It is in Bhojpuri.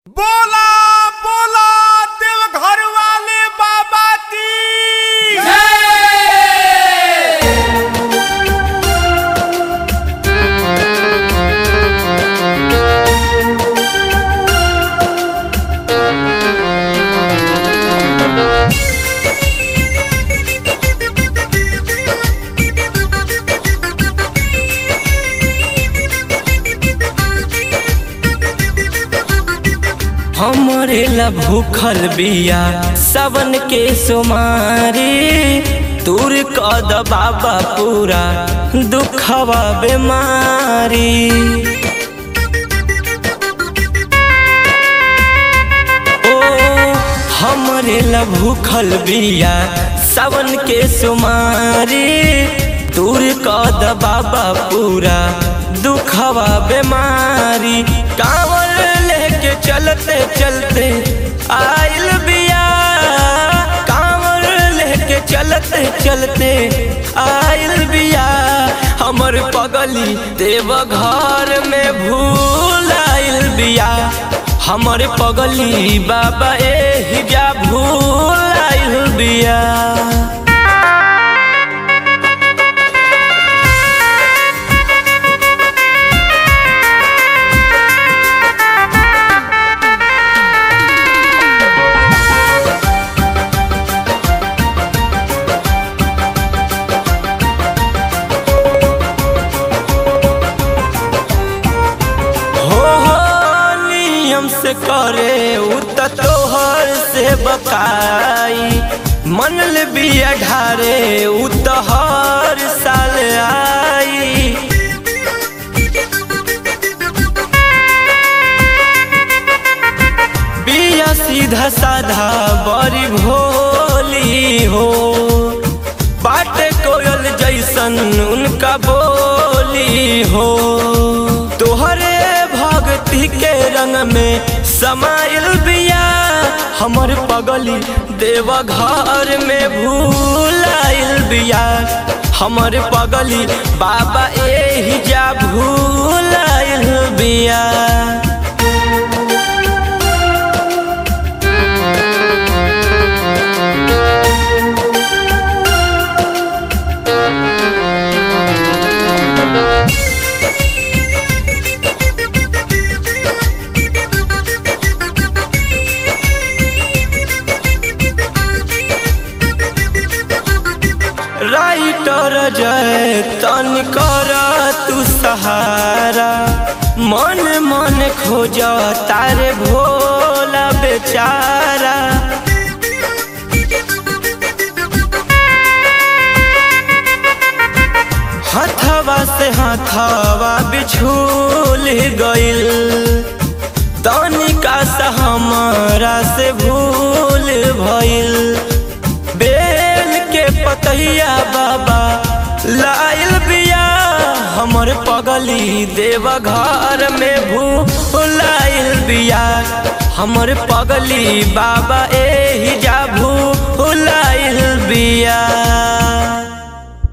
बोला बोला देव घर वाले बाबा की हमरे ला भूखल बिया सबन के सुमारी दूर कद बाबा पूरा दुखवा बीमारी ओ हमरे ला भूखल बिया सबन के सुमारी दूर कद बाबा पूरा दुखवा बीमारी कांवर लेके चलते चलते आइल बिया कांवर लेके चलते चलते आइल बिया हमर पगली देव घर में भूल आइल बिया हमर पगली बाबा एही जा भूल आइल बिया हो हो नियम से करे उ त तोहर से बकाई मनल बिया ढारे उ त हर साल आई बिया सीधा साधा बड़ी भोली हो बाटे कोयल जैसन उनका बोली हो तोहरे भक्ति के रंग में समाइल बिया हमर पगली देव घर में भूलाइल बिया हमर पगली बाबा एही जा भूलाइल बिया राइटर जय तन कर तू सहारा मन मन खोज तारे भोला बेचारा हथवा से हथवा बिछूल गइल तनिका सा हमरा से भूल भइल बेल के पतैया बाबा लाइल बिया हमर पगली देव घर में भूलाइल बिया हमर पगली बाबा एही जा भूलाइल बिया